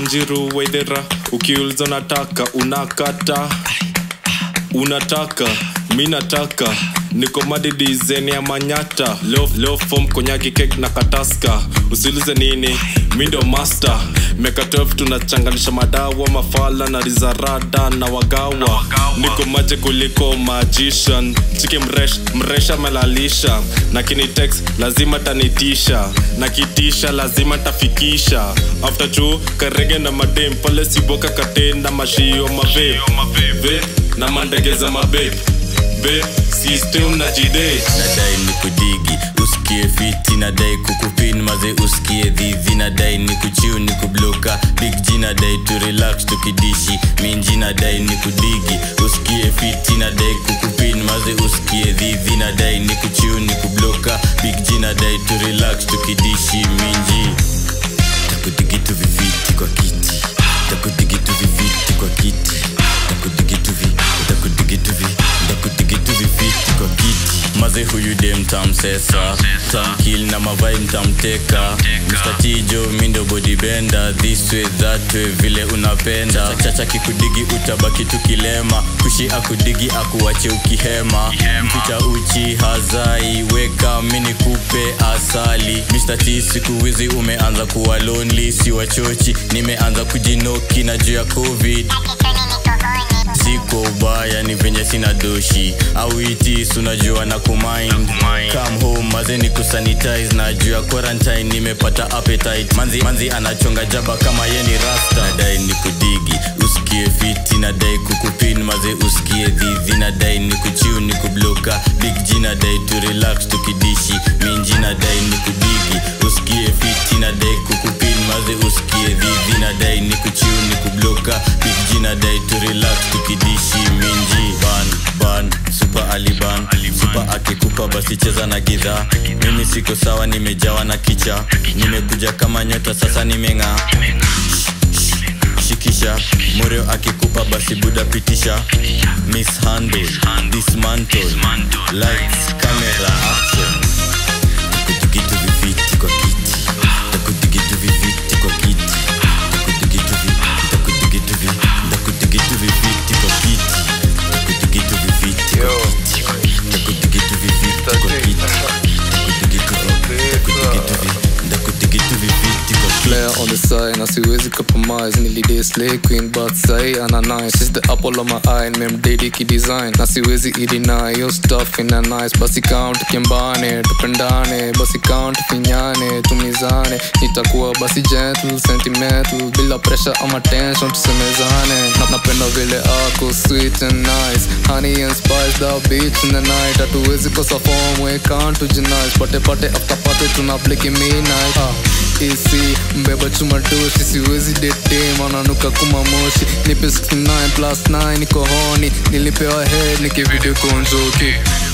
wanjiru waithera ukiuliza unataka unakata unataka mi nataka niko madidizeni ya manyata leo, leo fom konyaki kek na kataska usiulize nini mi ndo master meka 12 tunachanganisha madawa mafala na rizarada na wagawa niko maje kuliko magician chiki mresh mresha melalisha na kinitex lazima tanitisha na kitisha lazima tafikisha after chu karege na madem pale siboka katenda mashio mave Ve, na mandegeza mabe be system na jide nadai ni kudigi usikie fiti nadai kukupin maze usikie dhidhi nadai ni kuchiu ni kubloka big g nadai tu relax tukidishi minji nadai ni kudigi usikie fiti nadai kukupin maze usikie dhidhi nadai ni kuchiu ni kubloka big g nadai tu relax tukidishi minji takudigitu viviti kwa kiti takudigitu viviti kwa kiti takudigitu vi takudigitu vi takudigitu viviti kwa kiti maze huyu dem tamsesa tamkil na mavai mtamteka mstatijo mindo bodibenda this way that way vile unapenda chacha kikudigi utabaki tukilema kushi akudigi akuwache ukihema mficha uchi hazai weka mini kupe asali Mr. T siku hizi umeanza kuwa lonely si wachochi nimeanza kujinoki na juu ya covid siko ubaya ni venye sina doshi au itis unajua na kumind come home maze ni kusanitize na juu ya quarantine nimepata appetite manzi, manzi anachonga jaba kama ye ni rasta nadai ni kudigi usikie fiti nadai kukupin maze usikie dhidhi nadai ni kuchiu ni kubloka big g nadai tu relax tukidishi minji nadai ni kudigi usikie fiti nadai kukupin maze usikie dhidhi nadai ni kuchiu ni kubloka big g nadai tu relax tukidishi minji ban ban super aliban super akikupa basi cheza na gidhaa mimi siko sawa nimejawa na kicha nimekuja kama nyota sasa nimeng'aa shikisha moreo akikupa basi buda pitisha mishandle dismantle lights camera action takudigitu viviti kwa kiti takudigitu viviti kwa kiti takudigitu vi takudigitu vi takudigitu viviti kwa kiti takudigitu viviti kwa kiti takudigitu viviti kwa kiti takudigitu vi takudigitu vi takudigitu viviti kwa kiti player on the side na siwezi compromise nilidai slay queen but sai ana nice she's the apple of my eye memdedi kidesign na siwezi ideny yo stuff ina nice basi count kimbane tupendane basi count finyane tumizane nitakuwa basi gentle sentimental bila pressure ama tension tusemezane na napenda vile ako sweet and nice honey and spice the beach in the night hatuwezi kosa form we can't tujinice pate pate after pate tuna bliki midnight ah isi mbeba chuma doshi siwezi dete mananuka kuma moshi nipe 69 plus 9 niko honi nilipewa head nikivideo konjoki